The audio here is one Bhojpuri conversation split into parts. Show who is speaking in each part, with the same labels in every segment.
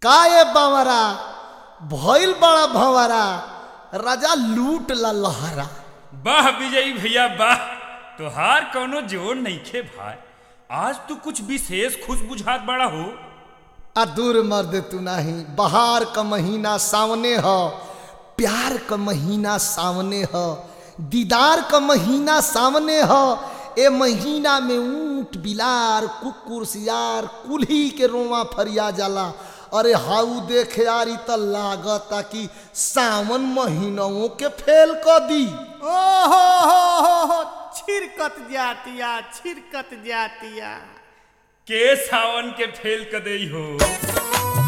Speaker 1: काए बावरा भइल बड़ा भंवरा राजा लूट ला लहरा
Speaker 2: वाह विजयी भैया वाह तोहार कौनो जोर नइखे भाई आज तू कुछ विशेष खुश बुझात बड़ा हो
Speaker 1: आ दूर मर्द तू नहीं बहार का महीना सामने ह प्यार का महीना सामने ह दीदार का महीना सामने ह ए महीना में ऊंट बिलार कुकुर सियार कुल्ही के रोवा फरिया जाला अरे हाउ देख यारी त लागता कि सावन महीनों के फेल क दी
Speaker 3: ओहो हो हो हो छिरकत जातिया छिरकत जातिया
Speaker 2: के सावन के फेल क देई हो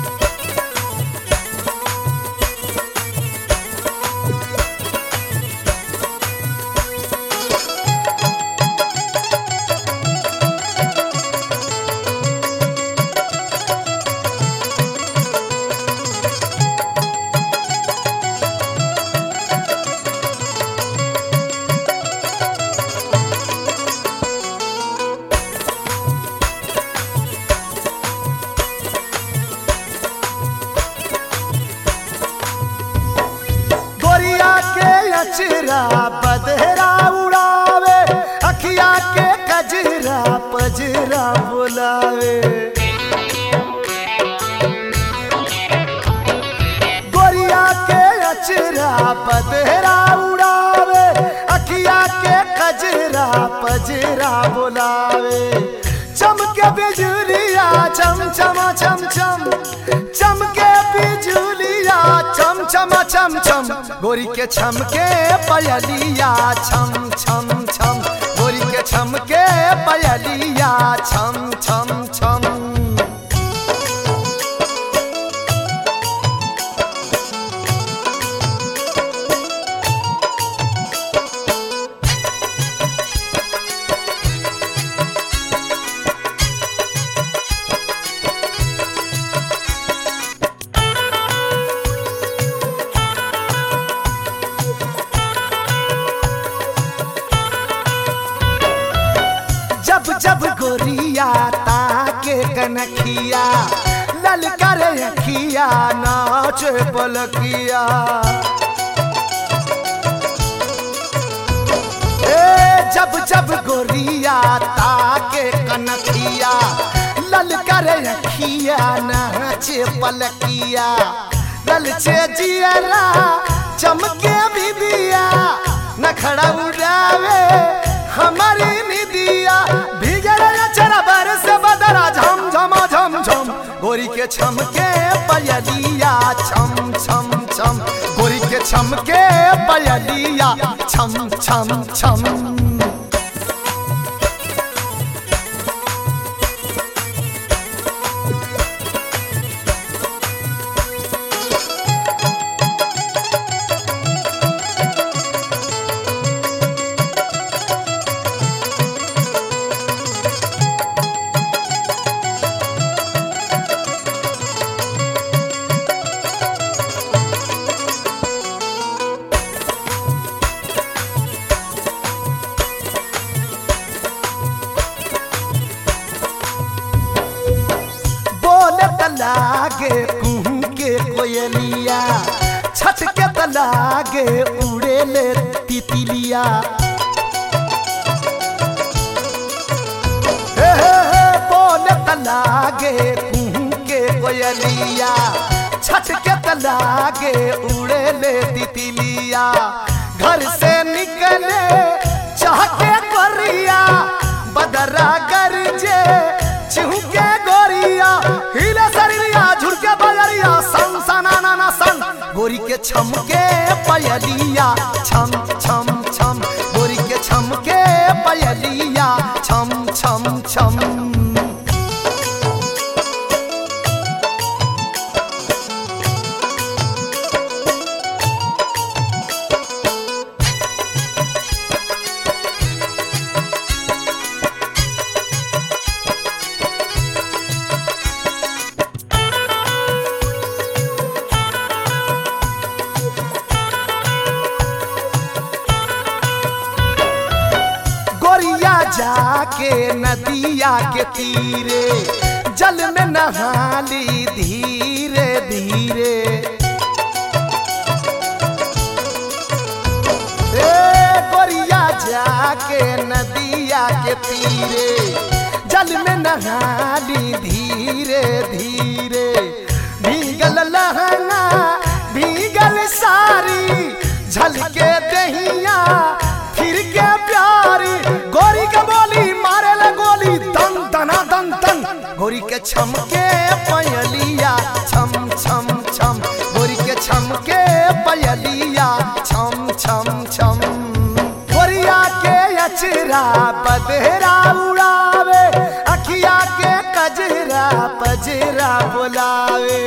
Speaker 1: गोरिया के अचरा बदहरा उड़ावे अखिया के कजरा पजरा बुलावे गोरिया के अचरा बदहरा उड़ावे अखिया के कजरा पजरा बुलावे चमके बिजुलिया चम चमा चम चम चमके बिजुलिया चम चमा चम चम गोरी के छमके पयलिया छम छम छम गोरी के छमके पयलिया छम छम छम जब जब गोरिया ताके कनखिया ललकर अखिया नाच पलकिया ए जब जब गोरिया ताके कनखिया ललकर अखिया नाच पलकिया ललचे जियरा चमके बिबिया नखड़ा उड़ावे हमारी निदिया भीगे चरा बरस बदरा झम झमा झम झम गोरी के छमके पयलिया छम छम छम गोरी के छमके पयलिया छम छम छम बोले तलागे कुहू के कोयलिया छठ के तलागे उड़े ले तितलिया हे हे हे बोले तलागे कुहू के कोयलिया छठ के तलागे उड़े ले तितलिया घर से निकले चाह के गोरिया बदरा गरजे चिहुके गोरिया हिले शरीरिया झुरके बजरिया सन सना ना ना सन गोरी के छमके पयलिया छम छम छम गोरी के छमके पयलिया छम छम छम गोरिया जाके नदिया के तीरे जल में नहाली धीरे धीरे जल में नहाली धीरे धीरे भीगल लहंगा भीगल सारी झलके दहिया फिर के प्यारी गोरी के बोली मारे ले गोली दन दना दन दन गोरी के छमके पयलिया छम छम छम गोरी के छमके पयलिया छम छम छम गोरिया के अचरा पधरा उड़ावे अखिया के कजरा पजरा बुलावे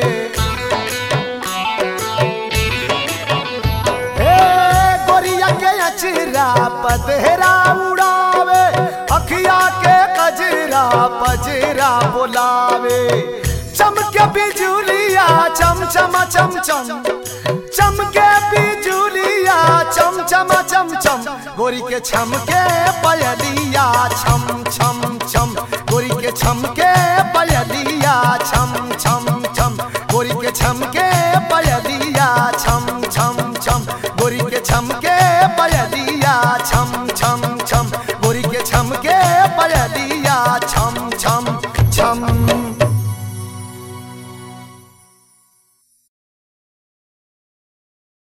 Speaker 1: हे गोरिया के अचरा पधरा उड़ावे अखिया के कजरा पजरा बुलावे चमके बिजुलिया चम चम चम चम चमके बिजुलिया चम चम चम चम गोरी के छमके पयलिया छम छम छम गोरी के छमके पयलिया छम छम छम गोरी के छमके पयलिया छम